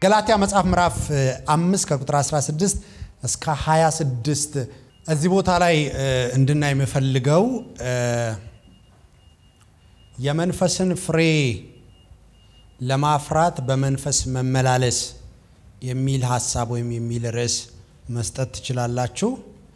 ገላትያ መጽሐፍ ምዕራፍ አምስት ከቁጥር 16 እስከ 26 እዚህ ቦታ ላይ እንድናይ የምፈልገው የመንፈስን ፍሬ ለማፍራት በመንፈስ መመላለስ የሚል ሀሳብ ወይም የሚል ርዕስ መስጠት ትችላላችሁ።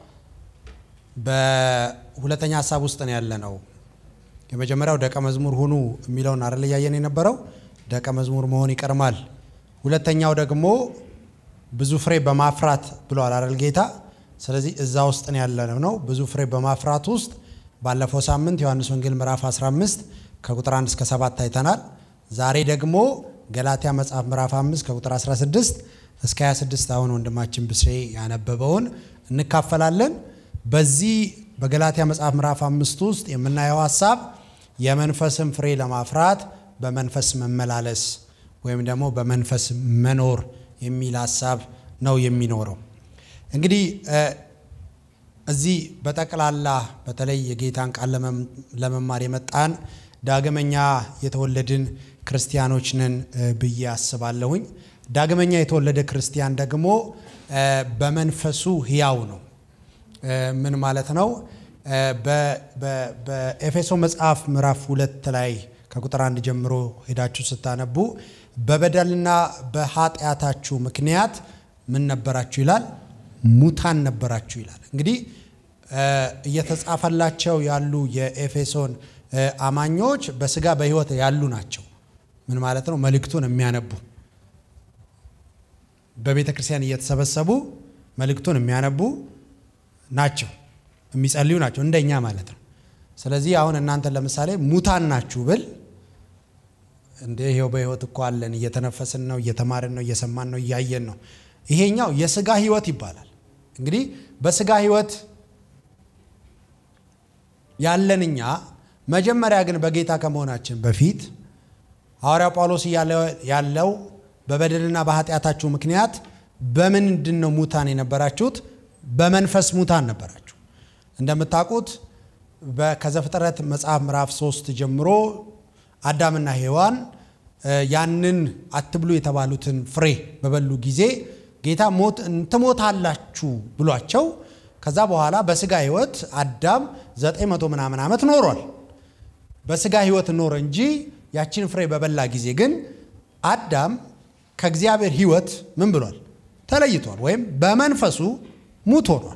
በሁለተኛ ሀሳብ ውስጥ ነው ያለ ነው። የመጀመሪያው ደቀ መዝሙር ሁኑ የሚለውን አይደል እያየን የነበረው ደቀ መዝሙር መሆን ይቀድማል። ሁለተኛው ደግሞ ብዙ ፍሬ በማፍራት ብለዋል አይደል ጌታ። ስለዚህ እዛ ውስጥ ነው ያለ ነው። ብዙ ፍሬ በማፍራት ውስጥ ባለፈው ሳምንት ዮሐንስ ወንጌል ምዕራፍ 15 ከቁጥር 1 እስከ 7 አይተናል። ዛሬ ደግሞ ገላትያ መጽሐፍ ምዕራፍ 5 ከቁጥር 16 እስከ 26 አሁን ወንድማችን ብስሬ ያነበበውን እንካፈላለን። በዚህ በገላትያ መጽሐፍ ምዕራፍ 5 ውስጥ የምናየው ሀሳብ የመንፈስን ፍሬ ለማፍራት በመንፈስ መመላለስ ወይም ደግሞ በመንፈስ መኖር የሚል ሀሳብ ነው የሚኖረው። እንግዲህ እዚህ በጠቅላላ በተለይ የጌታን ቃል ለመማር የመጣን ዳግመኛ የተወለድን ክርስቲያኖች ነን ብዬ አስባለሁኝ። ዳግመኛ የተወለደ ክርስቲያን ደግሞ በመንፈሱ ሕያው ነው። ምን ማለት ነው? በኤፌሶ መጽሐፍ ምዕራፍ ሁለት ላይ ከቁጥር አንድ ጀምሮ ሄዳችሁ ስታነቡ በበደልና በኃጢአታችሁ ምክንያት ምን ነበራችሁ ይላል? ሙታን ነበራችሁ ይላል። እንግዲህ እየተጻፈላቸው ያሉ የኤፌሶን አማኞች በስጋ በሕይወት ያሉ ናቸው። ምን ማለት ነው? መልእክቱን የሚያነቡ በቤተ ክርስቲያን እየተሰበሰቡ መልእክቱን የሚያነቡ ናቸው፣ የሚጸልዩ ናቸው፣ እንደኛ ማለት ነው። ስለዚህ አሁን እናንተ ለምሳሌ ሙታን ናችሁ ብል እንደ ይሄው በሕይወት እኮ አለን፣ እየተነፈስን ነው፣ እየተማርን ነው፣ እየሰማን ነው፣ እያየን ነው። ይሄኛው የስጋ ሕይወት ይባላል። እንግዲህ በስጋ ሕይወት ያለን እኛ መጀመሪያ ግን በጌታ ከመሆናችን በፊት ሐዋርያው ጳውሎስ እያለ ያለው በበደልና በኃጢአታችሁ ምክንያት በምንድን ነው ሙታን የነበራችሁት? በመንፈስ ሙታን ነበራችሁ። እንደምታውቁት ከዘፍጥረት መጽሐፍ ምዕራፍ ሶስት ጀምሮ አዳምና ሔዋን ያንን አትብሉ የተባሉትን ፍሬ በበሉ ጊዜ ጌታ ሞት ትሞታላችሁ ብሏቸው ከዛ በኋላ በስጋ ህይወት አዳም ዘጠኝ መቶ ምናምን ዓመት ኖሯል። በስጋ ህይወት ኖረ እንጂ ያችን ፍሬ በበላ ጊዜ ግን አዳም ከእግዚአብሔር ህይወት ምን ብሏል? ተለይቷል፣ ወይም በመንፈሱ ሙት ሆኗል።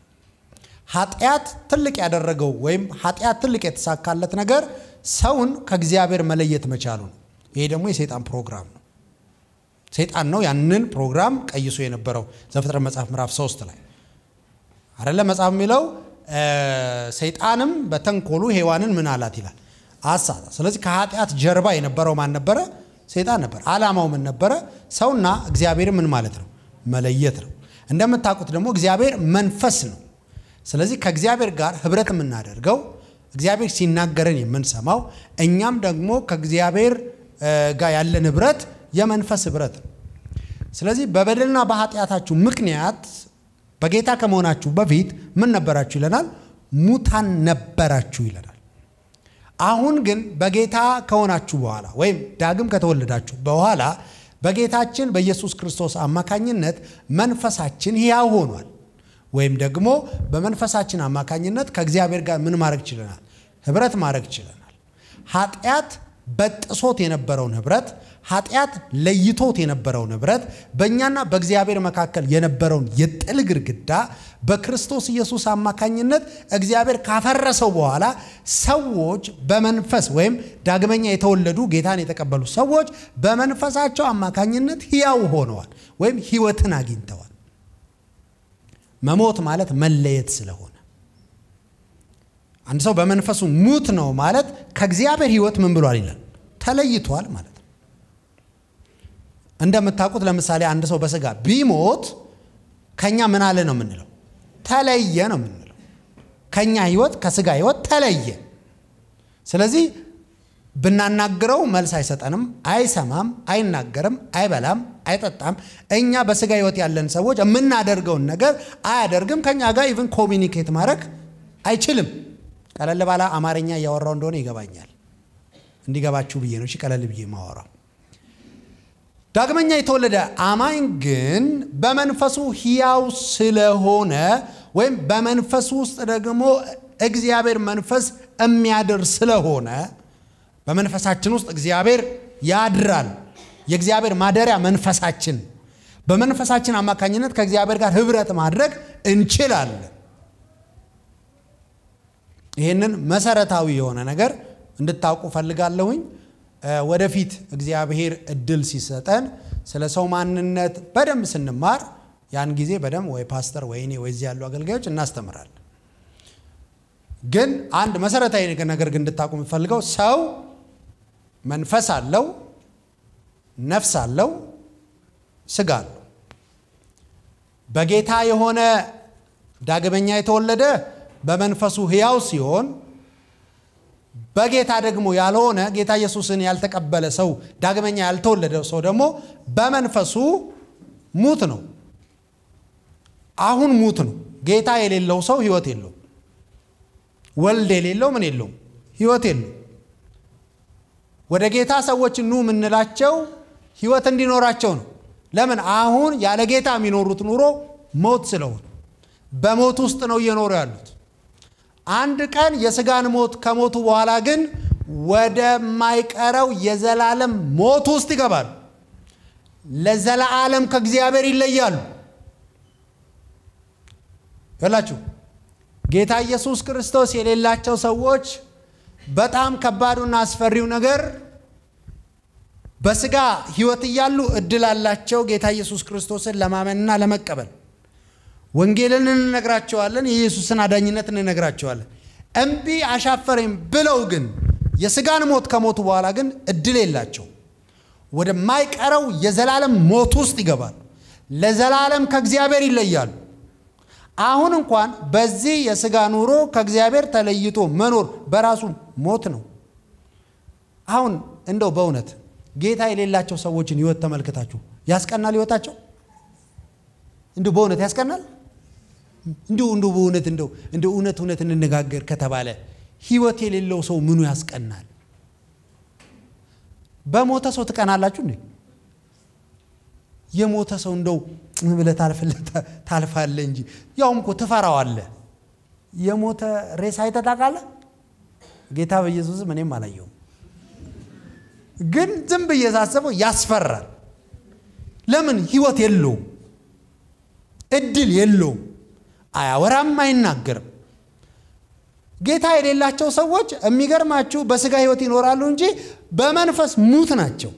ኃጢአት ትልቅ ያደረገው ወይም ኃጢአት ትልቅ የተሳካለት ነገር ሰውን ከእግዚአብሔር መለየት መቻሉ ነው። ይሄ ደግሞ የሰይጣን ፕሮግራም ነው። ሰይጣን ነው ያንን ፕሮግራም ቀይሶ የነበረው ዘፍጥረት መጽሐፍ ምዕራፍ ሶስት ላይ አደለ መጽሐፍ የሚለው ሰይጣንም በተንኮሉ ሔዋንን ምን አላት ይላል አሳታ። ስለዚህ ከኃጢአት ጀርባ የነበረው ማን ነበረ? ሰይጣን ነበር። ዓላማው ምን ነበረ? ሰውና እግዚአብሔር ምን ማለት ነው? መለየት ነው። እንደምታውቁት ደግሞ እግዚአብሔር መንፈስ ነው። ስለዚህ ከእግዚአብሔር ጋር ህብረት የምናደርገው እግዚአብሔር ሲናገረን የምንሰማው እኛም ደግሞ ከእግዚአብሔር ጋር ያለን ህብረት የመንፈስ ህብረት ነው። ስለዚህ በበደልና በኃጢአታችሁ ምክንያት በጌታ ከመሆናችሁ በፊት ምን ነበራችሁ ይለናል? ሙታን ነበራችሁ ይለናል። አሁን ግን በጌታ ከሆናችሁ በኋላ ወይም ዳግም ከተወለዳችሁ በኋላ በጌታችን በኢየሱስ ክርስቶስ አማካኝነት መንፈሳችን ሕያው ሆኗል። ወይም ደግሞ በመንፈሳችን አማካኝነት ከእግዚአብሔር ጋር ምን ማድረግ ችለናል? ህብረት ማድረግ ችለናል። ኃጢአት በጥሶት የነበረውን ህብረት ኃጢአት ለይቶት የነበረውን ህብረት በእኛና በእግዚአብሔር መካከል የነበረውን የጥል ግድግዳ በክርስቶስ ኢየሱስ አማካኝነት እግዚአብሔር ካፈረሰው በኋላ ሰዎች በመንፈስ ወይም ዳግመኛ የተወለዱ ጌታን የተቀበሉ ሰዎች በመንፈሳቸው አማካኝነት ሕያው ሆነዋል ወይም ህይወትን አግኝተዋል። መሞት ማለት መለየት ስለሆነ አንድ ሰው በመንፈሱ ሙት ነው ማለት ከእግዚአብሔር ህይወት ምን ብሏል ይላል ተለይቷል ማለት ነው። እንደምታውቁት ለምሳሌ አንድ ሰው በስጋ ቢሞት ከኛ ምን አለ ነው የምንለው? ተለየ ነው የምንለው። ከኛ ህይወት ከስጋ ህይወት ተለየ። ስለዚህ ብናናግረው መልስ አይሰጠንም፣ አይሰማም፣ አይናገርም፣ አይበላም፣ አይጠጣም። እኛ በስጋ ህይወት ያለን ሰዎች የምናደርገውን ነገር አያደርግም። ከኛ ጋር ኢቭን ኮሚኒኬት ማድረግ አይችልም። ቀለል ባለ አማርኛ እያወራው እንደሆነ ይገባኛል። እንዲገባችሁ ብዬ ነው። እሺ ቀለል ብዬ ማወራው። ዳግመኛ የተወለደ አማኝ ግን በመንፈሱ ሕያው ስለሆነ ወይም በመንፈሱ ውስጥ ደግሞ እግዚአብሔር መንፈስ የሚያድር ስለሆነ በመንፈሳችን ውስጥ እግዚአብሔር ያድራል። የእግዚአብሔር ማደሪያ መንፈሳችን፣ በመንፈሳችን አማካኝነት ከእግዚአብሔር ጋር ህብረት ማድረግ እንችላለን። ይህንን መሰረታዊ የሆነ ነገር እንድታውቁ ፈልጋለሁኝ። ወደፊት እግዚአብሔር እድል ሲሰጠን ስለ ሰው ማንነት በደንብ ስንማር ያን ጊዜ በደንብ ወይ ፓስተር ወይ እኔ ወይ እዚህ ያሉ አገልጋዮች እናስተምራለን። ግን አንድ መሰረታዊ ነገር ግን እንድታውቁ የምፈልገው ሰው መንፈስ አለው፣ ነፍስ አለው፣ ስጋ አለው። በጌታ የሆነ ዳግመኛ የተወለደ በመንፈሱ ሕያው ሲሆን በጌታ ደግሞ ያልሆነ ጌታ ኢየሱስን ያልተቀበለ ሰው ዳግመኛ ያልተወለደ ሰው ደግሞ በመንፈሱ ሙት ነው። አሁን ሙት ነው። ጌታ የሌለው ሰው ህይወት የለውም። ወልድ የሌለው ምን የለውም? ህይወት የለውም። ወደ ጌታ ሰዎች ኑ የምንላቸው ህይወት እንዲኖራቸው ነው። ለምን? አሁን ያለ ጌታ የሚኖሩት ኑሮ ሞት ስለሆነ በሞት ውስጥ ነው እየኖሩ ያሉት። አንድ ቀን የስጋን ሞት ከሞቱ በኋላ ግን ወደማይቀረው የዘላለም ሞት ውስጥ ይገባሉ። ለዘላለም ከእግዚአብሔር ይለያሉ። ይላችሁ ጌታ ኢየሱስ ክርስቶስ የሌላቸው ሰዎች በጣም ከባዱና አስፈሪው ነገር በስጋ ህይወት እያሉ እድል አላቸው ጌታ ኢየሱስ ክርስቶስን ለማመንና ለመቀበል ወንጌልን እንነግራቸዋለን። የኢየሱስን አዳኝነት እንነግራቸዋለን። እምቢ አሻፈረኝ ብለው ግን የስጋን ሞት ከሞቱ በኋላ ግን እድል የላቸው። ወደማይቀረው የዘላለም ሞት ውስጥ ይገባሉ። ለዘላለም ከእግዚአብሔር ይለያሉ። አሁን እንኳን በዚህ የስጋ ኑሮ ከእግዚአብሔር ተለይቶ መኖር በራሱ ሞት ነው። አሁን እንደው በእውነት ጌታ የሌላቸው ሰዎችን ህይወት ተመልክታችሁ ያስቀናል? ህይወታቸው እንዲሁ በእውነት ያስቀናል? እንዲሁ እንዲሁ በእውነት እንደው እንደ እውነት እውነት እንነጋገር ከተባለ ህይወት የሌለው ሰው ምኑ ያስቀናል? በሞተ ሰው ትቀናላችሁ እንዴ? የሞተ ሰው እንደው ብለህ ታልፋለህ እንጂ ያውም እኮ ትፈራዋለህ። የሞተ ሬሳ አይተህ ታውቃለህ? ጌታ በኢየሱስም እኔም አላየውም፣ ግን ዝም ብዬ ሳስበው ያስፈራል። ለምን? ህይወት የለውም፣ እድል የለውም፣ አያወራም፣ አይናገርም። ጌታ የሌላቸው ሰዎች የሚገርማችሁ በስጋ ህይወት ይኖራሉ እንጂ በመንፈስ ሙት ናቸው።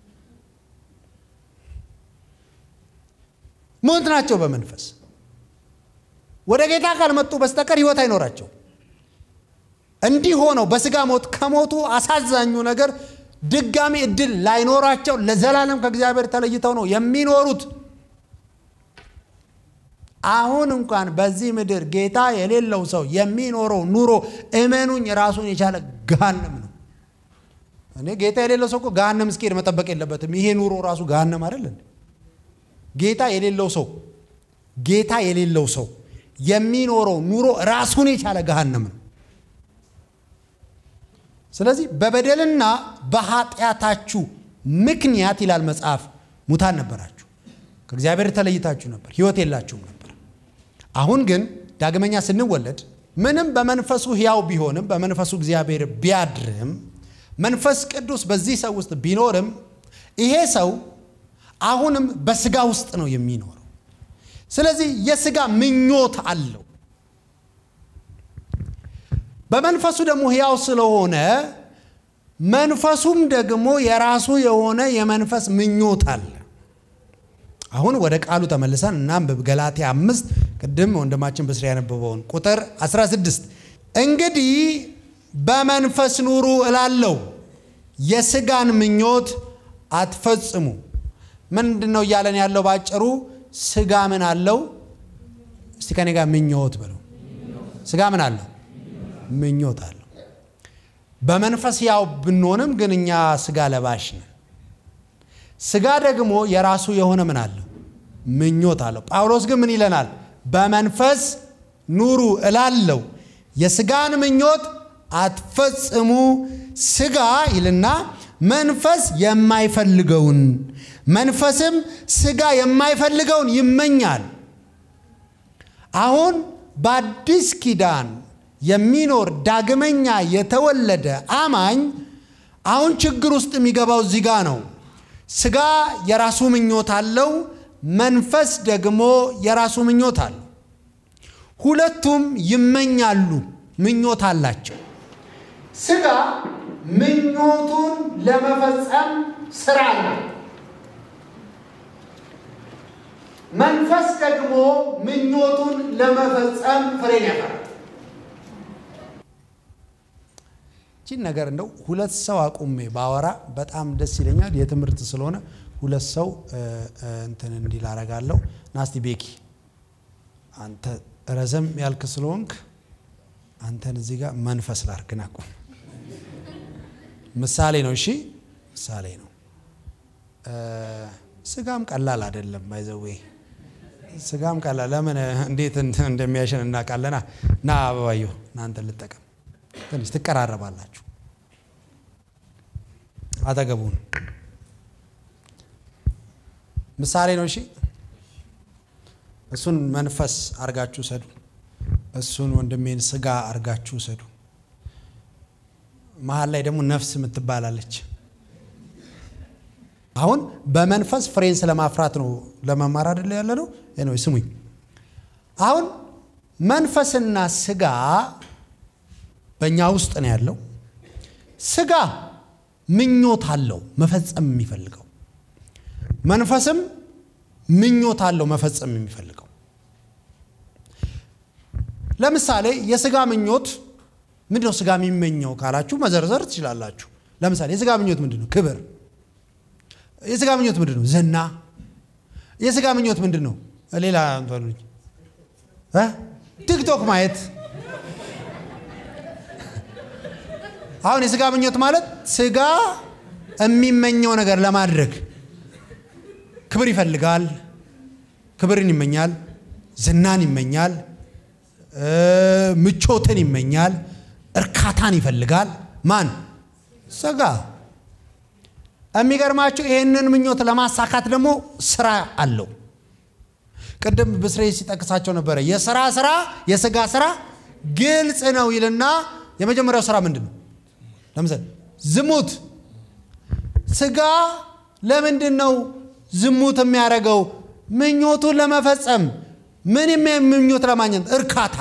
ሙት ናቸው በመንፈስ ወደ ጌታ ካልመጡ በስተቀር ህይወት አይኖራቸው። እንዲህ ሆነው በስጋ ሞት ከሞቱ አሳዛኙ ነገር ድጋሚ እድል ላይኖራቸው ለዘላለም ከእግዚአብሔር ተለይተው ነው የሚኖሩት። አሁን እንኳን በዚህ ምድር ጌታ የሌለው ሰው የሚኖረው ኑሮ እመኑኝ ራሱን የቻለ ገሃነም ነው። እኔ ጌታ የሌለው ሰው እኮ ገሃነም እስኪሄድ መጠበቅ የለበትም። ይሄ ኑሮ ራሱ ገሃነም አይደለን? ጌታ የሌለው ሰው ጌታ የሌለው ሰው የሚኖረው ኑሮ ራሱን የቻለ ገሃነም ነው። ስለዚህ በበደልና በኃጢአታችሁ ምክንያት ይላል መጽሐፍ ሙታን ነበራችሁ፣ ከእግዚአብሔር ተለይታችሁ ነበር፣ ህይወት የላችሁም ነበር። አሁን ግን ዳግመኛ ስንወለድ ምንም በመንፈሱ ሕያው ቢሆንም በመንፈሱ እግዚአብሔር ቢያድርም መንፈስ ቅዱስ በዚህ ሰው ውስጥ ቢኖርም ይሄ ሰው አሁንም በስጋ ውስጥ ነው የሚኖረው። ስለዚህ የስጋ ምኞት አለው። በመንፈሱ ደግሞ ሕያው ስለሆነ መንፈሱም ደግሞ የራሱ የሆነ የመንፈስ ምኞት አለ። አሁን ወደ ቃሉ ተመልሰን እናንብብ። ገላትያ አምስት ቅድም ወንድማችን በስራ ያነበበውን ቁጥር 16 እንግዲህ በመንፈስ ኑሩ እላለሁ፣ የስጋን ምኞት አትፈጽሙ። ምንድን ነው እያለን ያለው? ባጭሩ ስጋ ምን አለው? እስቲ ከኔ ጋር ምኞት በለው። ስጋ ምን አለው? ምኞት አለው። በመንፈስ ያው ብንሆንም ግን እኛ ስጋ ለባሽ ነን። ስጋ ደግሞ የራሱ የሆነ ምን አለው? ምኞት አለው። ጳውሎስ ግን ምን ይለናል? በመንፈስ ኑሩ እላለሁ፣ የስጋን ምኞት አትፈጽሙ። ስጋ ይልና መንፈስ የማይፈልገውን መንፈስም ስጋ የማይፈልገውን ይመኛል። አሁን በአዲስ ኪዳን የሚኖር ዳግመኛ የተወለደ አማኝ አሁን ችግር ውስጥ የሚገባው እዚህ ጋ ነው። ስጋ የራሱ ምኞት አለው፣ መንፈስ ደግሞ የራሱ ምኞት አለው። ሁለቱም ይመኛሉ፣ ምኞት አላቸው። ስጋ ምኞቱን ለመፈጸም ስራ አለው። መንፈስ ደግሞ ምኞቱን ለመፈጸም ፍሬን ያፈራል። ይህችን ነገር እንደው ሁለት ሰው አቁሜ ባወራ በጣም ደስ ይለኛል። የትምህርት ስለሆነ ሁለት ሰው እንትን እንዲል አረጋለሁ። ናስቲ ቤኪ አንተ ረዘም ያልክ ስለሆንክ አንተን እዚህ ጋር መንፈስ ላርግን አቁም። ምሳሌ ነው። እሺ ምሳሌ ነው። ስጋም ቀላል አይደለም። ባይዘዌ ስጋም ቀላል ለምን እንዴት እንደሚያሸን እናውቃለና። ና አበባየሁ እናንተ ልጠቀም ትንሽ ትቀራረባላችሁ። አጠገቡን ምሳሌ ነው። እሺ እሱን መንፈስ አርጋችሁ ሰዱ። እሱን ወንድሜን ስጋ አርጋችሁ ሰዱ። መሀል ላይ ደግሞ ነፍስ የምትባላለች። አሁን በመንፈስ ፍሬን ስለማፍራት ነው ለመማር አይደለ ያለ ነው። ነው ስሙኝ። አሁን መንፈስና ስጋ በእኛ ውስጥ ነው ያለው። ስጋ ምኞት አለው መፈጸም የሚፈልገው፣ መንፈስም ምኞት አለው መፈጸም የሚፈልገው። ለምሳሌ የስጋ ምኞት ምንድን ነው? ስጋ የሚመኘው ካላችሁ መዘርዘር ትችላላችሁ። ለምሳሌ የስጋ ምኞት ምንድን ነው? ክብር። የስጋ ምኞት ምንድን ነው? ዝና። የስጋ ምኞት ምንድን ነው? ሌላ ቲክቶክ ማየት አሁን የስጋ ምኞት ማለት ስጋ የሚመኘው ነገር ለማድረግ ክብር ይፈልጋል። ክብርን ይመኛል፣ ዝናን ይመኛል፣ ምቾትን ይመኛል፣ እርካታን ይፈልጋል። ማን? ስጋ። የሚገርማችሁ ይህንን ምኞት ለማሳካት ደግሞ ስራ አለው። ቅድም ብስሬ ሲጠቅሳቸው ነበረ። የስራ ስራ የስጋ ስራ ግልጽ ነው ይልና የመጀመሪያው ስራ ምንድን ነው? ለምሳሌ ዝሙት። ስጋ ለምንድን ነው ዝሙት የሚያደርገው? ምኞቱን ለመፈጸም ምን ምኞት ለማግኘት? እርካታ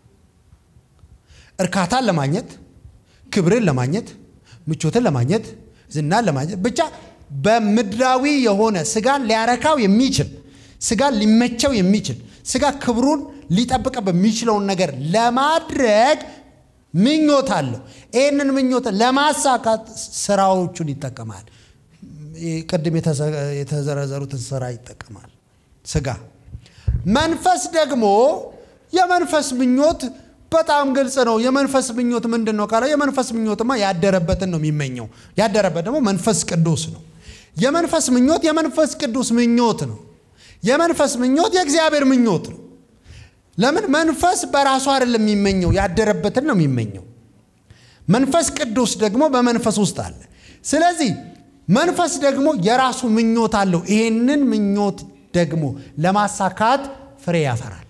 እርካታን ለማግኘት፣ ክብርን ለማግኘት፣ ምቾትን ለማግኘት፣ ዝናን ለማግኘት ብቻ በምድራዊ የሆነ ስጋን ሊያረካው የሚችል ስጋን ሊመቸው የሚችል ስጋ ክብሩን ሊጠብቀ በሚችለውን ነገር ለማድረግ ምኞት አለው። ይህንን ምኞት ለማሳካት ስራዎቹን ይጠቀማል። ቅድም የተዘረዘሩትን ስራ ይጠቀማል ስጋ። መንፈስ ደግሞ የመንፈስ ምኞት በጣም ግልጽ ነው። የመንፈስ ምኞት ምንድን ነው ካለ የመንፈስ ምኞትማ ያደረበትን ነው የሚመኘው። ያደረበት ደግሞ መንፈስ ቅዱስ ነው። የመንፈስ ምኞት የመንፈስ ቅዱስ ምኞት ነው። የመንፈስ ምኞት የእግዚአብሔር ምኞት ነው። ለምን? መንፈስ በራሱ አይደለም የሚመኘው፣ ያደረበትን ነው የሚመኘው። መንፈስ ቅዱስ ደግሞ በመንፈስ ውስጥ አለ። ስለዚህ መንፈስ ደግሞ የራሱ ምኞት አለው። ይሄንን ምኞት ደግሞ ለማሳካት ፍሬ ያፈራል።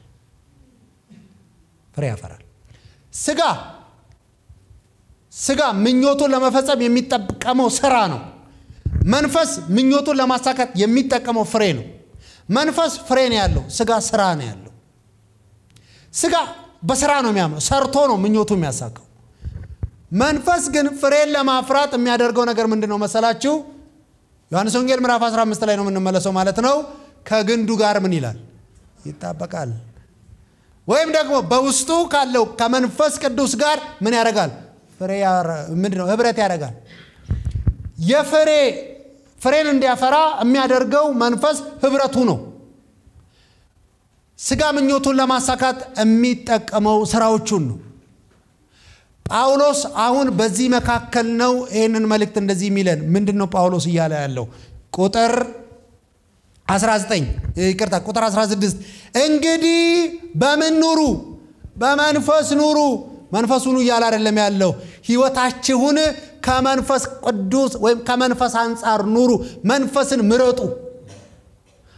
ፍሬ ያፈራል። ስጋ ስጋ ምኞቱን ለመፈጸም የሚጠቀመው ስራ ነው። መንፈስ ምኞቱን ለማሳካት የሚጠቀመው ፍሬ ነው። መንፈስ ፍሬ ነው ያለው፣ ስጋ ስራ ነው ያለው። ስጋ በስራ ነው የሚያምነው፣ ሰርቶ ነው ምኞቱ የሚያሳካው። መንፈስ ግን ፍሬን ለማፍራት የሚያደርገው ነገር ምንድን ነው መሰላችሁ? ዮሐንስ ወንጌል ምዕራፍ 15 ላይ ነው የምንመለሰው ማለት ነው። ከግንዱ ጋር ምን ይላል? ይጣበቃል። ወይም ደግሞ በውስጡ ካለው ከመንፈስ ቅዱስ ጋር ምን ያደርጋል? ፍሬ ምንድን ነው? ህብረት ያደርጋል። የፍሬ ፍሬን እንዲያፈራ የሚያደርገው መንፈስ ህብረቱ ነው። ስጋ ምኞቱን ለማሳካት የሚጠቀመው ስራዎቹን ነው። ጳውሎስ አሁን በዚህ መካከል ነው ይህንን መልእክት እንደዚህ የሚለን ምንድን ነው ጳውሎስ እያለ ያለው ቁጥር 19 ይቅርታ ቁጥር 16 እንግዲህ በምን ኑሩ በመንፈስ ኑሩ መንፈስ ሁኑ እያለ አይደለም ያለው ህይወታችሁን ከመንፈስ ቅዱስ ወይም ከመንፈስ አንጻር ኑሩ መንፈስን ምረጡ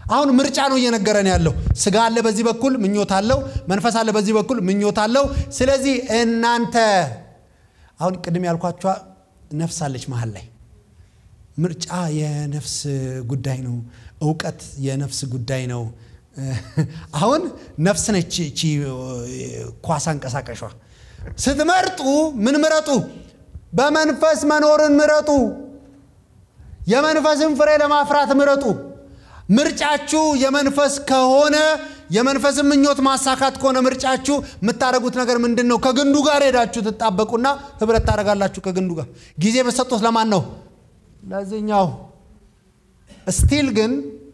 አሁን ምርጫ ነው እየነገረን ያለው። ስጋ አለ በዚህ በኩል ምኞት አለው፣ መንፈስ አለ በዚህ በኩል ምኞት አለው። ስለዚህ እናንተ አሁን ቅድም ያልኳቸዋ ነፍስ አለች መሀል ላይ ምርጫ የነፍስ ጉዳይ ነው። እውቀት የነፍስ ጉዳይ ነው። አሁን ነፍስ ነች እቺ ኳስ አንቀሳቀሿ። ስትመርጡ ምን ምረጡ? በመንፈስ መኖርን ምረጡ። የመንፈስን ፍሬ ለማፍራት ምረጡ። ምርጫችሁ የመንፈስ ከሆነ የመንፈስን ምኞት ማሳካት ከሆነ ምርጫችሁ የምታደርጉት ነገር ምንድን ነው? ከግንዱ ጋር ሄዳችሁ ትጣበቁና ህብረት ታደርጋላችሁ ከግንዱ ጋር። ጊዜ በሰጡት ለማን ነው? ለዚህኛው። ስቲል ግን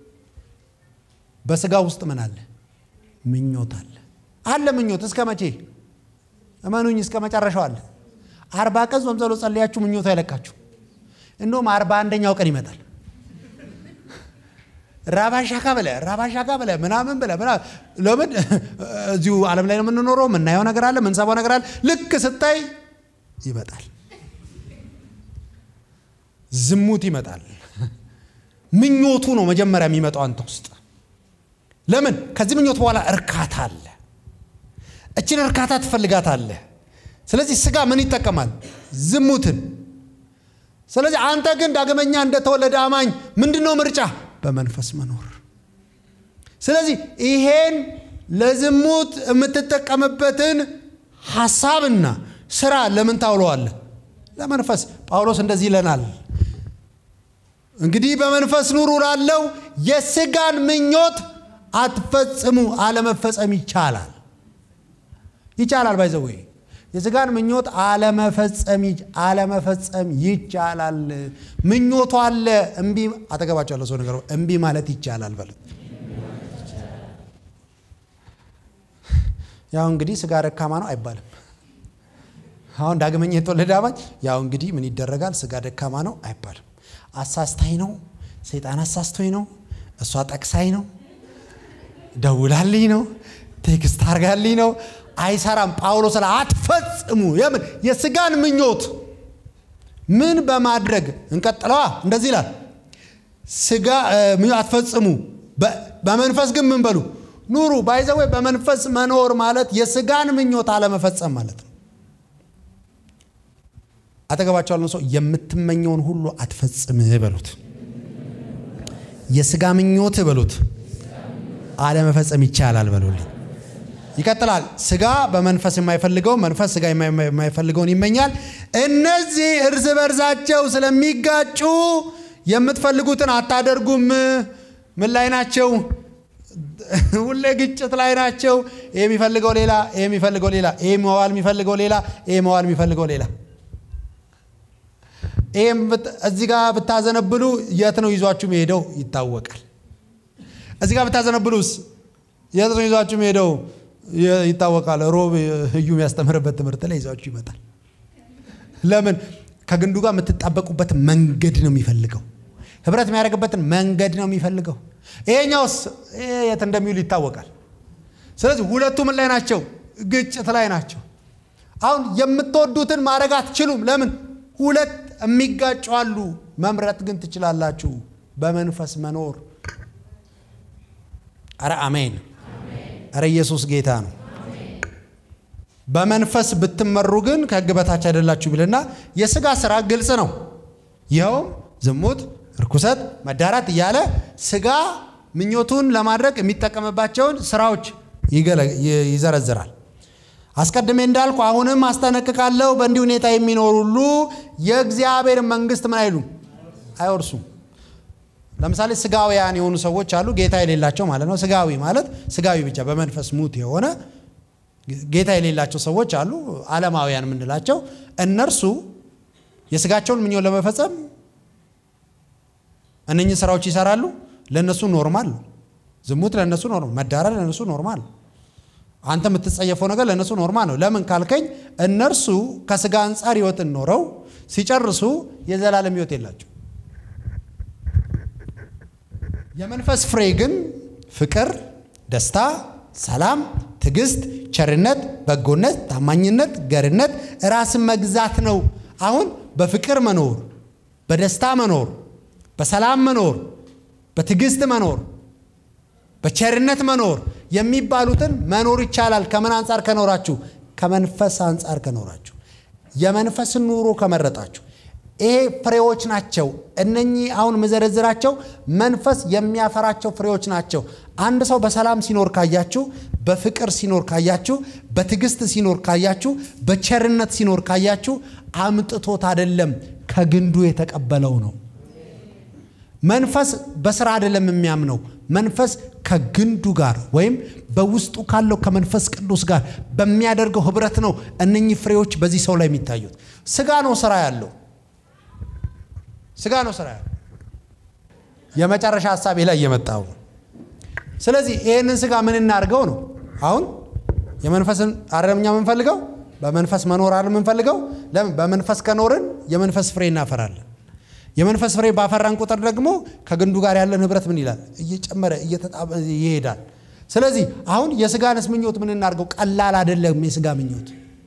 በስጋ ውስጥ ምን አለ? ምኞት አለ አለ ምኞት እስከ መቼ? እመኑኝ እስከ መጨረሻው አለ። አርባ ቀን ጾም ጸሎት ጸልያችሁ ምኞቱ አይለቃችሁ። እንደውም አርባ አንደኛው ቀን ይመጣል። ራባሻካ ብለ ራባሻካ ብለ ምናምን ብለ ለምን እዚሁ ዓለም ላይ ነው የምንኖረው። የምናየው ነገር አለ፣ የምንሰማው ነገር አለ። ልክ ስታይ ይመጣል፣ ዝሙት ይመጣል። ምኞቱ ነው መጀመሪያ የሚመጣው አንተ ውስጥ። ለምን ከዚህ ምኞት በኋላ እርካታ አለ። እችን እርካታ ትፈልጋታለህ። ስለዚህ ስጋ ምን ይጠቀማል? ዝሙትን። ስለዚህ አንተ ግን ዳግመኛ እንደተወለደ አማኝ ምንድን ነው ምርጫ? በመንፈስ መኖር። ስለዚህ ይሄን ለዝሙት የምትጠቀምበትን ሐሳብና ስራ ለምን ታውለዋለህ? ለመንፈስ። ጳውሎስ እንደዚህ ይለናል፣ እንግዲህ በመንፈስ ኑሩ ላለው የስጋን ምኞት አትፈጽሙ። አለመፈጸም ይቻላል ይቻላል ባይዘዌ የስጋን ምኞት አለመፈጸም አለመፈጸም ይቻላል። ምኞቱ አለ። እምቢ አጠገባቸው ያለው ሰው ነገር እምቢ ማለት ይቻላል በሉት። ያው እንግዲህ ስጋ ደካማ ነው አይባልም። አሁን ዳግመኛ የተወለደ አማኝ ያው እንግዲህ ምን ይደረጋል፣ ስጋ ደካማ ነው አይባልም። አሳስታኝ ነው፣ ሰይጣን አሳስቶኝ ነው፣ እሷ ጠቅሳኝ ነው፣ ደውላልኝ ነው፣ ቴክስት አርጋልኝ ነው አይሰራም። ጳውሎስ ላይ አትፈጽሙ። የምን የስጋን ምኞት ምን በማድረግ እንቀጥለዋ። እንደዚህ ይላል ስጋ ምኞት አትፈጽሙ፣ በመንፈስ ግን ምን በሉ ኑሩ። ባይዘዌ በመንፈስ መኖር ማለት የስጋን ምኞት አለመፈጸም ማለት ነው። አጠገባቸው ያለውን ሰው የምትመኘውን ሁሉ አትፈጽም በሉት። የስጋ ምኞት በሉት አለመፈጸም ይቻላል በሉልኝ። ይቀጥላል። ስጋ በመንፈስ የማይፈልገው መንፈስ ስጋ የማይፈልገውን ይመኛል። እነዚህ እርስ በርሳቸው ስለሚጋጩ የምትፈልጉትን አታደርጉም። ምን ላይ ናቸው? ሁሌ ግጭት ላይ ናቸው። ይሄ የሚፈልገው ሌላ፣ ይሄ የሚፈልገው ሌላ፣ ይሄ መዋል የሚፈልገው ሌላ፣ ይሄ መዋል የሚፈልገው ሌላ። ይህም እዚህ ጋር ብታዘነብሉ የት ነው ይዟችሁ መሄደው ይታወቃል። እዚህ ጋር ብታዘነብሉስ የት ነው ይዟችሁ መሄደው ይታወቃል። ሮብ እዩ የሚያስተምርበት ትምህርት ላይ ይዟችሁ ይመጣል። ለምን ከግንዱ ጋር የምትጣበቁበት መንገድ ነው የሚፈልገው። ህብረት የሚያደርግበትን መንገድ ነው የሚፈልገው። ይሄኛውስ የት እንደሚውል ይታወቃል። ስለዚህ ሁለቱ ምን ላይ ናቸው? ግጭት ላይ ናቸው። አሁን የምትወዱትን ማድረግ አትችሉም። ለምን? ሁለት የሚጋጩ አሉ። መምረጥ ግን ትችላላችሁ። በመንፈስ መኖር። አረ አሜን። እረ ኢየሱስ ጌታ ነው። በመንፈስ ብትመሩ ግን ከህግ በታች አይደላችሁ ቢልና የስጋ ስራ ግልጽ ነው። ይኸውም ዝሙት፣ እርኩሰት፣ መዳራት እያለ ስጋ ምኞቱን ለማድረግ የሚጠቀምባቸውን ስራዎች ይዘረዝራል። አስቀድሜ እንዳልኩ አሁንም አስጠነቅቃለሁ፣ በእንዲህ ሁኔታ የሚኖሩ ሁሉ የእግዚአብሔር መንግስት ምን አይሉም አይወርሱም። ለምሳሌ ስጋውያን የሆኑ ሰዎች አሉ፣ ጌታ የሌላቸው ማለት ነው። ስጋዊ ማለት ስጋዊ ብቻ በመንፈስ ሙት የሆነ ጌታ የሌላቸው ሰዎች አሉ፣ ዓለማውያን የምንላቸው። እነርሱ የስጋቸውን ምኞት ለመፈጸም እነኚህ ስራዎች ይሰራሉ። ለእነሱ ኖርማል ነው። ዝሙት ለእነሱ ኖርማል፣ መዳራት ለእነሱ ኖርማል ነው። አንተ የምትጸየፈው ነገር ለእነሱ ኖርማል ነው። ለምን ካልከኝ እነርሱ ከስጋ አንጻር ህይወትን ኖረው ሲጨርሱ የዘላለም ህይወት የላቸው የመንፈስ ፍሬ ግን ፍቅር፣ ደስታ፣ ሰላም፣ ትዕግስት፣ ቸርነት፣ በጎነት፣ ታማኝነት፣ ገርነት፣ ራስን መግዛት ነው። አሁን በፍቅር መኖር፣ በደስታ መኖር፣ በሰላም መኖር፣ በትዕግስት መኖር፣ በቸርነት መኖር የሚባሉትን መኖር ይቻላል። ከምን አንጻር ከኖራችሁ? ከመንፈስ አንጻር ከኖራችሁ፣ የመንፈስን ኑሮ ከመረጣችሁ። ይሄ ፍሬዎች ናቸው። እነኚህ አሁን መዘረዝራቸው መንፈስ የሚያፈራቸው ፍሬዎች ናቸው። አንድ ሰው በሰላም ሲኖር ካያችሁ፣ በፍቅር ሲኖር ካያችሁ፣ በትዕግስት ሲኖር ካያችሁ፣ በቸርነት ሲኖር ካያችሁ አምጥቶት አይደለም ከግንዱ የተቀበለው ነው። መንፈስ በስራ አይደለም የሚያምነው። መንፈስ ከግንዱ ጋር ወይም በውስጡ ካለው ከመንፈስ ቅዱስ ጋር በሚያደርገው ህብረት ነው እነኚህ ፍሬዎች በዚህ ሰው ላይ የሚታዩት። ስጋ ነው ስራ ያለው ስጋ ነው ስራ ያለው። የመጨረሻ ሀሳቤ ላይ እየመጣው ነው። ስለዚህ ይህንን ስጋ ምን እናድርገው ነው አሁን የመንፈስን አረምኛ የምንፈልገው በመንፈስ መኖር አለ የምንፈልገው። ለምን በመንፈስ ከኖርን የመንፈስ ፍሬ እናፈራለን። የመንፈስ ፍሬ ባፈራን ቁጥር ደግሞ ከግንዱ ጋር ያለን ህብረት ምን ይላል? እየጨመረ እየተጣበ ይሄዳል። ስለዚህ አሁን የስጋንስ ምኞት ምን እናድርገው? ቀላል አይደለም። የስጋ ምኞት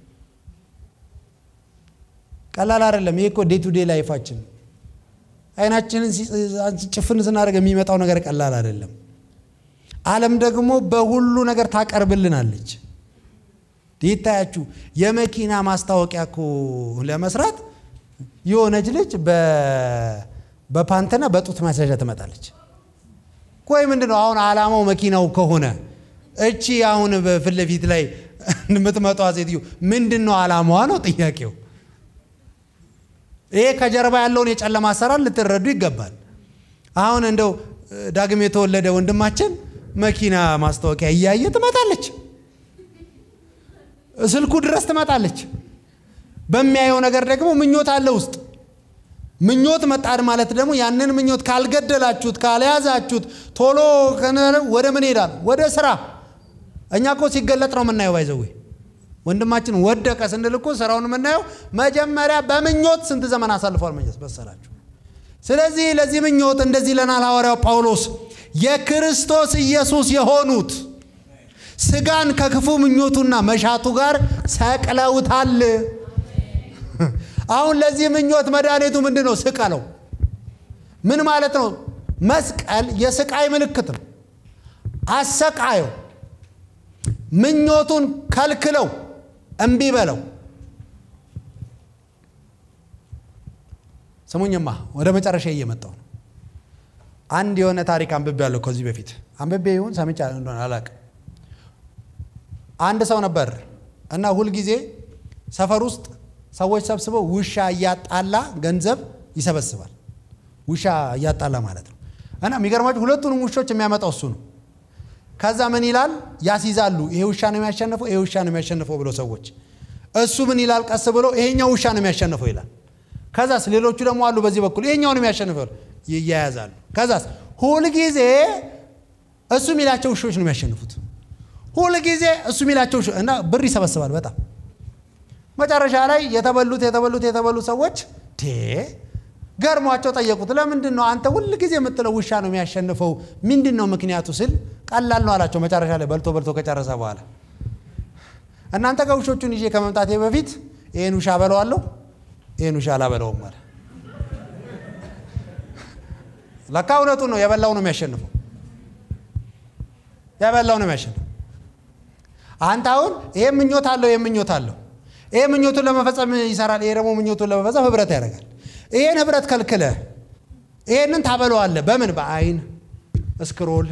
ቀላል አይደለም። ይሄ እኮ ዴይ ቱ ዴይ ላይፋችን አይናችንን ጭፍን ስናደርግ የሚመጣው ነገር ቀላል አይደለም። ዓለም ደግሞ በሁሉ ነገር ታቀርብልናለች። ይታያችሁ የመኪና ማስታወቂያ እኮ ለመስራት የሆነች ልጅ በፓንትና በጡት ማስያዣ ትመጣለች። ቆይ ምንድን ነው አሁን ዓላማው መኪናው ከሆነ እቺ አሁን በፊት ለፊት ላይ የምትመጣ ሴትዮ ምንድን ነው ዓላማዋ ነው ጥያቄው። ይሄ ከጀርባ ያለውን የጨለማ አሰራር ልትረዱ ይገባል። አሁን እንደው ዳግም የተወለደ ወንድማችን መኪና ማስታወቂያ እያየ ትመጣለች፣ ስልኩ ድረስ ትመጣለች። በሚያየው ነገር ደግሞ ምኞት አለ ውስጥ። ምኞት መጣድ ማለት ደግሞ ያንን ምኞት ካልገደላችሁት፣ ካልያዛችሁት ቶሎ ወደ ምን ይሄዳል? ወደ ስራ። እኛ እኮ ሲገለጥ ነው የምናየው። ባይዘዌ ወንድማችን ወደቀ ስንል እኮ ስራውን የምናየው መጀመሪያ በምኞት ስንት ዘመን አሳልፏል መሰላችሁ። ስለዚህ ለዚህ ምኞት እንደዚህ ለናል ሐዋርያው ጳውሎስ የክርስቶስ ኢየሱስ የሆኑት ስጋን ከክፉ ምኞቱና መሻቱ ጋር ሰቅለውታል። አሁን ለዚህ ምኞት መድኃኒቱ ምንድን ነው? ስቀለው። ምን ማለት ነው? መስቀል የስቃይ ምልክት ነው። አሰቃየው፣ ምኞቱን ከልክለው፣ እምቢ በለው። ስሙኝማ ወደ መጨረሻ እየመጣው ነው። አንድ የሆነ ታሪክ አንብቤ ያለው ከዚህ በፊት አንብቤ ይሁን ሰምቻ እንደሆነ አላውቅም። አንድ ሰው ነበር እና ሁልጊዜ ሰፈር ውስጥ ሰዎች ሰብስበው ውሻ እያጣላ ገንዘብ ይሰበስባል። ውሻ እያጣላ ማለት ነው። እና የሚገርማችሁ ሁለቱንም ውሾች የሚያመጣው እሱ ነው። ከዛ ምን ይላል ያስይዛሉ። ይሄ ውሻ ነው የሚያሸንፈው፣ ይሄ ውሻ ነው የሚያሸንፈው ብለው ሰዎች እሱ ምን ይላል ቀስ ብሎ ይሄኛው ውሻ ነው የሚያሸንፈው ይላል። ከዛስ ሌሎቹ ደግሞ አሉ በዚህ በኩል ይሄኛው ነው የሚያሸንፈው ይያያዛሉ። ከዛስ ሁልጊዜ እሱ የሚላቸው ውሾች ነው የሚያሸንፉት። ሁልጊዜ እሱ የሚላቸው እና ብር ይሰበስባል በጣም መጨረሻ ላይ የተበሉት የተበሉት የተበሉ ሰዎች ገርሟቸው ጠየቁት። ለምንድን ነው አንተ ሁል ጊዜ የምትለው ውሻ ነው የሚያሸንፈው? ምንድን ነው ምክንያቱ ስል ቀላል ነው አላቸው። መጨረሻ ላይ በልቶ በልቶ ከጨረሰ በኋላ እናንተ ጋር ውሾቹን ይዤ ከመምጣቴ በፊት ይህን ውሻ በለዋለሁ፣ ይህን ውሻ አላበለውም አለ። ለካ እውነቱን ነው። የበላው ነው የሚያሸንፈው፣ የበላው ነው የሚያሸንፈው። አንተ አሁን ይሄ ምኞት አለው፣ ይሄ ምኞት አለው ይሄ ምኞቱን ለመፈጸም ይሰራል። ይሄ ደግሞ ምኞቱን ለመፈጸም ህብረት ያደርጋል። ይሄን ህብረት ከልክለ ይሄንን ታበለዋለህ። በምን በአይን እስክሮል፣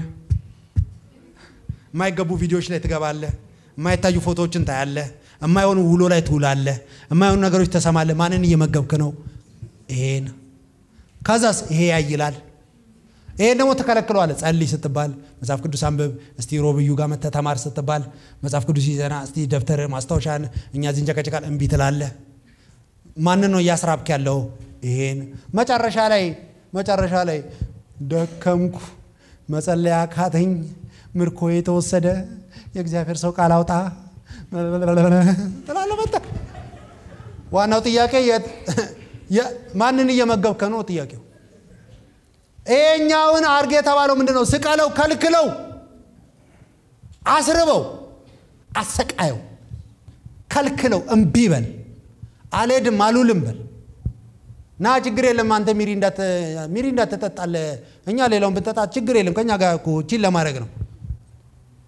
የማይገቡ ቪዲዮዎች ላይ ትገባለህ። የማይታዩ ፎቶዎችን ታያለህ። የማይሆኑ ውሎ ላይ ትውላለህ። የማይሆኑ ነገሮች ተሰማለህ። ማንን እየመገብክ ነው? ይሄን ከዛስ ይሄ ያይላል። ይሄን ደግሞ ትከለክለዋለህ። ጸልይ ስትባል መጽሐፍ ቅዱስ አንብብ እስቲ ሮብዩ ጋር መተህ ተማር ስትባል መጽሐፍ ቅዱስ ይዘና እስቲ ደብተር ማስታወሻን እኛ እዚህ እንጨቀጭቃል እምቢ ትላለህ። ማንን ነው እያስራብክ ያለው? ይሄን መጨረሻ ላይ መጨረሻ ላይ ደከምኩ፣ መጸለያ ካተኝ፣ ምርኮ የተወሰደ የእግዚአብሔር ሰው ቃል አውጣ ትላለህ። መጣ ዋናው ጥያቄ ማንን እየመገብከ ነው ጥያቄው። ይሄኛውን አርጌ የተባለው ምንድን ነው? ስቀለው፣ ከልክለው፣ አስርበው፣ አሰቃየው፣ ከልክለው፣ እምቢ በል፣ አልሄድም አሉልም በል ና ችግር የለም አንተ ሚሪ እንዳትጠጣለህ፣ እኛ ሌላውን ብንጠጣ ችግር የለም ከኛ ጋር እኮ ቺን ለማድረግ ነው።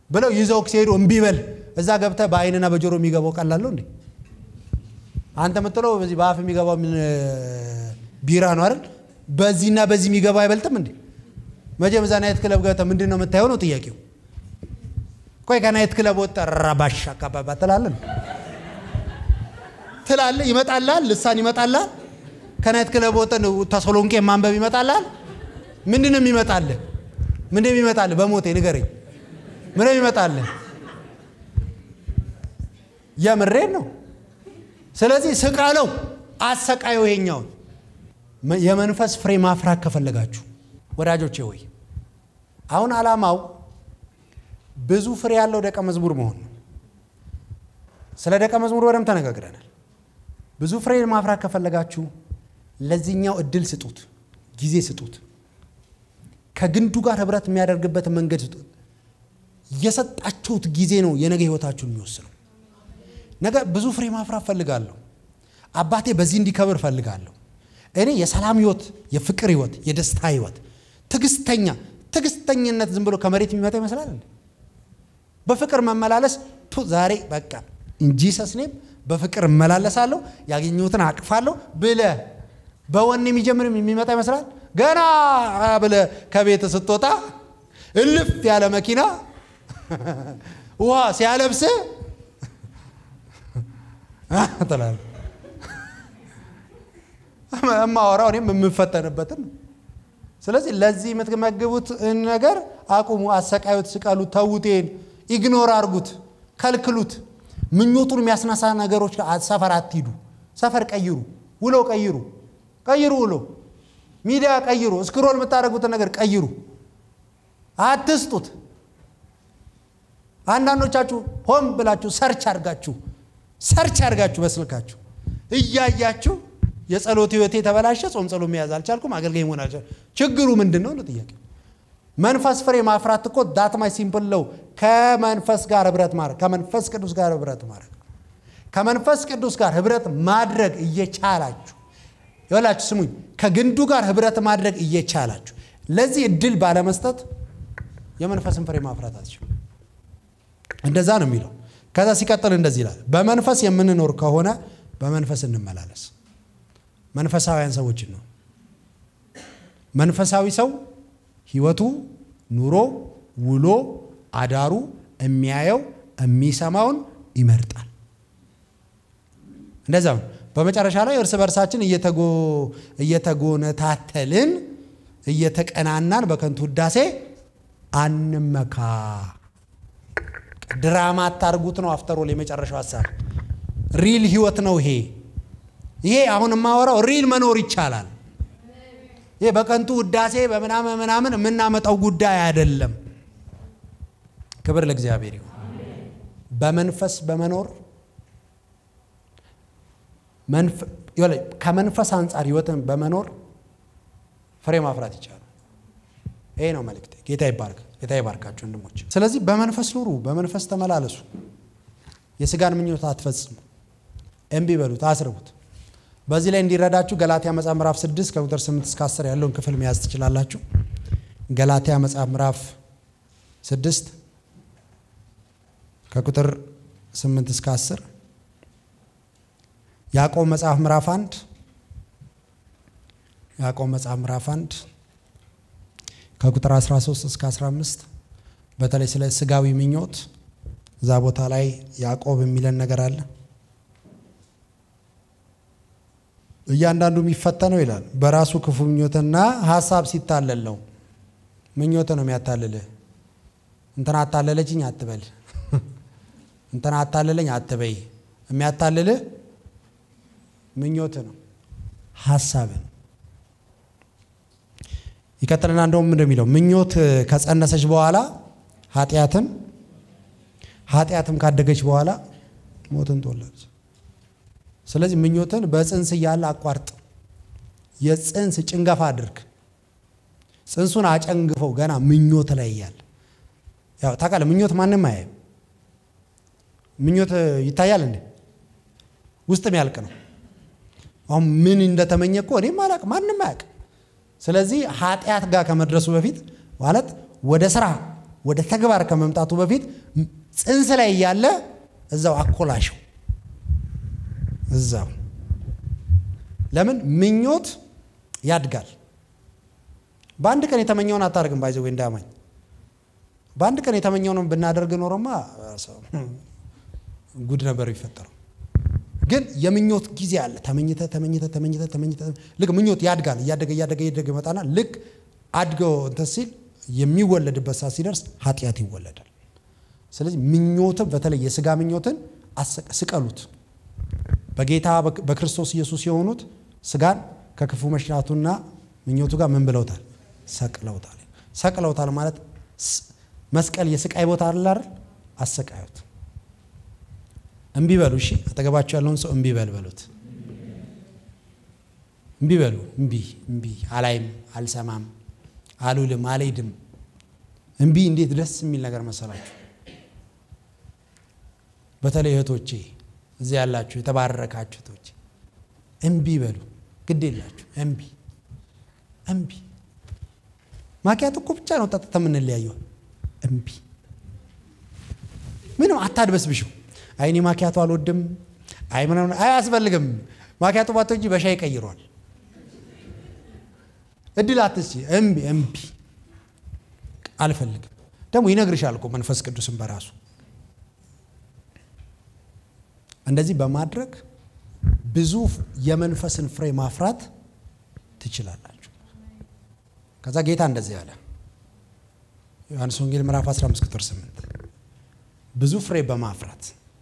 ብለው ይዘው ሲሄዱ እምቢ በል እዛ ገብተህ በአይንና በጆሮ የሚገባው ቀላለሁ እንዴ? አንተ የምትለው በዚህ በአፍ የሚገባው ምን ቢራ ነው አይደል? በዚህና በዚህ የሚገባው አይበልጥም እንዴ? መቼም እዛ ናይት ክለብ ገብተህ ምንድን ነው የምታየው ነው ጥያቄው። ቆይ ከናይት ክለብ ወጣ ራባሽ አካባቢ ትላለህ ትላለህ፣ ይመጣልሃል፣ ልሳን ይመጣልሃል። ከናይት ክለብ ወጣ ተሰሎንቄ ማንበብ ይመጣልሃል። ምንድን ነው የሚመጣልህ? ምንድን ነው የሚመጣልህ? በሞቴ ንገረኝ። ምን ነው የሚመጣልህ? የምሬን ነው። ስለዚህ ስቀለው፣ አሰቃየው። ይሄኛውን የመንፈስ ፍሬ ማፍራት ከፈለጋችሁ ወዳጆቼ ወይ አሁን ዓላማው ብዙ ፍሬ ያለው ደቀ መዝሙር መሆን ነው። ስለ ደቀ መዝሙር በደንብ ተነጋግረናል። ብዙ ፍሬ ማፍራት ከፈለጋችሁ ለዚህኛው እድል ስጡት፣ ጊዜ ስጡት፣ ከግንዱ ጋር ህብረት የሚያደርግበትን መንገድ ስጡት። የሰጣችሁት ጊዜ ነው የነገ ህይወታችሁን የሚወስነው። ነገ ብዙ ፍሬ ማፍራት ፈልጋለሁ፣ አባቴ በዚህ እንዲከብር ፈልጋለሁ። እኔ የሰላም ህይወት፣ የፍቅር ህይወት፣ የደስታ ህይወት፣ ትዕግስተኛ ትዕግስተኝነት ዝም ብሎ ከመሬት የሚመጣ ይመስላል እንዴ? በፍቅር መመላለስ ቱ ዛሬ በቃ እንጂ ሰስኔም በፍቅር እመላለሳለሁ ያገኘሁትን አቅፋለሁ ብለ በወኔ የሚጀምር የሚመጣ ይመስላል። ገና ብለ ከቤት ስትወጣ እልፍ ያለ መኪና ውሃ ሲያለብስ ትላለህ። እማወራው እኔም የምፈተንበትን ነው። ስለዚህ ለዚህ የምትመግቡት ነገር አቁሙ፣ አሰቃዩት፣ ስቀሉት፣ ተዉቴን ኢግኖር አርጉት፣ ከልክሉት። ምኞቱን የሚያስነሳ ነገሮች ሰፈር አትሂዱ። ሰፈር ቀይሩ፣ ውሎ ቀይሩ፣ ቀይሩ፣ ውሎ ሚዲያ ቀይሩ፣ እስክሮል የምታደርጉትን ነገር ቀይሩ፣ አትስጡት። አንዳንዶቻችሁ ሆን ብላችሁ ሰርች አርጋችሁ ሰርች አርጋችሁ በስልካችሁ እያያችሁ የጸሎት ህይወቴ የተበላሸ ጾም ጸሎ መያዝ አልቻልኩም፣ አገልጋይ መሆን አልቻልኩም። ችግሩ ምንድን ነው ነው ጥያቄ። መንፈስ ፍሬ ማፍራት እኮ ዳትማይ ሲምፕል ነው። ከመንፈስ ጋር ህብረት ማድረግ ከመንፈስ ቅዱስ ጋር ህብረት ማድረግ ከመንፈስ ቅዱስ ጋር ህብረት ማድረግ እየቻላችሁ ይላችሁ ስሙኝ፣ ከግንዱ ጋር ህብረት ማድረግ እየቻላችሁ ለዚህ እድል ባለመስጠት የመንፈስን ፍሬ ማፍራት አትችሉ። እንደዛ ነው የሚለው። ከዛ ሲቀጥል እንደዚህ ይላል፣ በመንፈስ የምንኖር ከሆነ በመንፈስ እንመላለስ። መንፈሳውያን ሰዎችን ነው። መንፈሳዊ ሰው ህይወቱ፣ ኑሮ፣ ውሎ፣ አዳሩ የሚያየው የሚሰማውን ይመርጣል። እንደዛ ነው። በመጨረሻ ላይ እርስ በርሳችን እየተጎነታተልን እየተቀናናን በከንቱ ውዳሴ አንመካ። ድራማ አታርጉት ነው አፍተሮል የመጨረሻው ሀሳብ። ሪል ህይወት ነው ይሄ። ይሄ አሁን የማወራው ሪል መኖር ይቻላል። ይሄ በከንቱ ውዳሴ በምናምን ምናምን የምናመጣው ጉዳይ አይደለም። ክብር ለእግዚአብሔር ይሁን። በመንፈስ በመኖር ከመንፈስ አንጻር ህይወትን በመኖር ፍሬ ማፍራት ይቻላል። ይሄ ነው መልእክቴ። ጌታ ይባርክ። ጌታ ይባርካችሁ ወንድሞች። ስለዚህ በመንፈስ ኑሩ፣ በመንፈስ ተመላለሱ። የስጋን ምኞት አትፈጽሙ። እምቢ በሉት፣ አስርቡት። በዚህ ላይ እንዲረዳችሁ ገላትያ መጽሐፍ ምዕራፍ 6 ከቁጥር 8 እስከ 10 ያለውን ክፍል መያዝ ትችላላችሁ። ገላትያ መጽሐፍ ምዕራፍ 6 ከቁጥር 8 እስከ 10፣ ያዕቆብ መጽሐፍ ምዕራፍ 1 ያዕቆብ መጽሐፍ ምዕራፍ 1 ከቁጥር 13 እስከ 15 በተለይ ስለ ስጋዊ ምኞት እዛ ቦታ ላይ ያዕቆብ የሚለን ነገር አለ። እያንዳንዱ የሚፈተነው ይላል በራሱ ክፉ ምኞትና ሀሳብ ሲታለል ነው። ምኞት ነው የሚያታልልህ። እንትና አታለለችኝ አትበል፣ እንትና አታለለኝ አትበይ። የሚያታልልህ ምኞት ነው፣ ሀሳብ ነው። ይቀጥልና እንደውም ምንድን የሚለው ምኞት ከጸነሰች በኋላ ኃጢአትን፣ ኃጢአትም ካደገች በኋላ ሞትን ትወላለች። ስለዚህ ምኞትን በጽንስ እያለ አቋርጥ። የጽንስ ጭንገፋ አድርግ። ጽንሱን አጨንግፈው ገና ምኞት ላይ እያለ ያው ታውቃለህ፣ ምኞት ማንም አያይም። ምኞት ይታያል እንዴ? ውስጥ የሚያልቅ ነው። አሁን ምን እንደተመኘ እኮ እኔም አላውቅም፣ ማንም አያውቅም። ስለዚህ ኃጢአት ጋር ከመድረሱ በፊት ማለት ወደ ስራ፣ ወደ ተግባር ከመምጣቱ በፊት ጽንስ ላይ እያለ እዛው አኮላሸው። እዛው ለምን ምኞት ያድጋል። በአንድ ቀን የተመኘውን አታደርግም። ባይዘ ወይ እንዳማኝ በአንድ ቀን የተመኘውን ብናደርግ ኖሮማ ጉድ ነበር የሚፈጠረው። ግን የምኞት ጊዜ አለ። ተመኝተ ተመኝተ ተመኝተ ተመኝተ ልክ ምኞት ያድጋል። እያደገ እያደገ እያደገ ይመጣና ልክ አድገው እንትን ሲል የሚወለድበት ሰዓት ሲደርስ ኃጢአት ይወለዳል። ስለዚህ ምኞትን በተለይ የስጋ ምኞትን ስቀሉት። በጌታ በክርስቶስ ኢየሱስ የሆኑት ስጋን ከክፉ መሽናቱና ምኞቱ ጋር ምን ብለውታል? ሰቅለውታል። ሰቅለውታል ማለት መስቀል የስቃይ ቦታ አለ አይደል? አሰቃዩት። እምቢ በሉ። እሺ፣ አጠገባቸው ያለውን ሰው እምቢ በል በሉት። እምቢ በሉ። እምቢ እምቢ፣ አላይም፣ አልሰማም፣ አልውልም፣ አልሄድም። እምቢ እንዴት ደስ የሚል ነገር መሰላችሁ! በተለይ እህቶቼ እዚህ ያላችሁ የተባረካችሁ እህቶቼ እምቢ በሉ። ግድ የላችሁ እምቢ እምቢ። ማኪያት እኮ ብቻ ነው ጠጥተ የምንለያየው። እምቢ ምንም አታድበስብሽው። አይኔ ማኪያቱ አልወድም፣ አይ ምናምን አያስፈልግም። ማኪያቱ ባቶ እንጂ በሻይ ይቀይሯል። እድል አትስጪ። እምቢ እምቢ አልፈልግም። ደግሞ ይነግርሻል እኮ መንፈስ ቅዱስም በራሱ እንደዚህ በማድረግ ብዙ የመንፈስን ፍሬ ማፍራት ትችላላችሁ። ከዛ ጌታ እንደዚህ አለ። ዮሐንስ ወንጌል ምዕራፍ 15 ቁጥር 8 ብዙ ፍሬ በማፍራት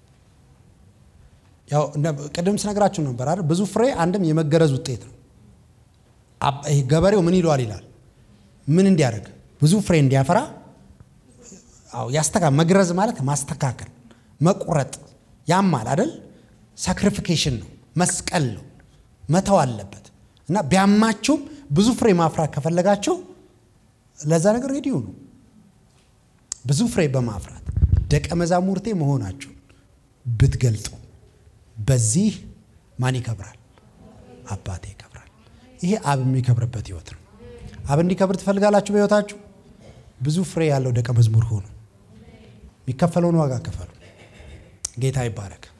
ያው ቅድም ስነግራችሁ ነበር አይደል? ብዙ ፍሬ አንድም የመገረዝ ውጤት ነው። ገበሬው ምን ይለዋል ይላል ምን እንዲያደርግ ብዙ ፍሬ እንዲያፈራ አዎ ያስተካ መግረዝ ማለት ማስተካከል፣ መቁረጥ ያማል አይደል? ሳክሪፊኬሽን ነው፣ መስቀል ነው፣ መተው አለበት እና ቢያማችሁም ብዙ ፍሬ ማፍራት ከፈለጋችሁ ለዛ ነገር ሬዲዮ ነው። ብዙ ፍሬ በማፍራት ደቀ መዛሙርቴ መሆናችሁን ብትገልጡ በዚህ ማን ይከብራል? አባቴ ይከብራል። ይሄ አብ የሚከብርበት ህይወት ነው። አብ እንዲከብር ትፈልጋላችሁ? በህይወታችሁ ብዙ ፍሬ ያለው ደቀ መዝሙር ሆኑ። የሚከፈለውን ዋጋ ክፈሉ። ጌታ ይባረክ።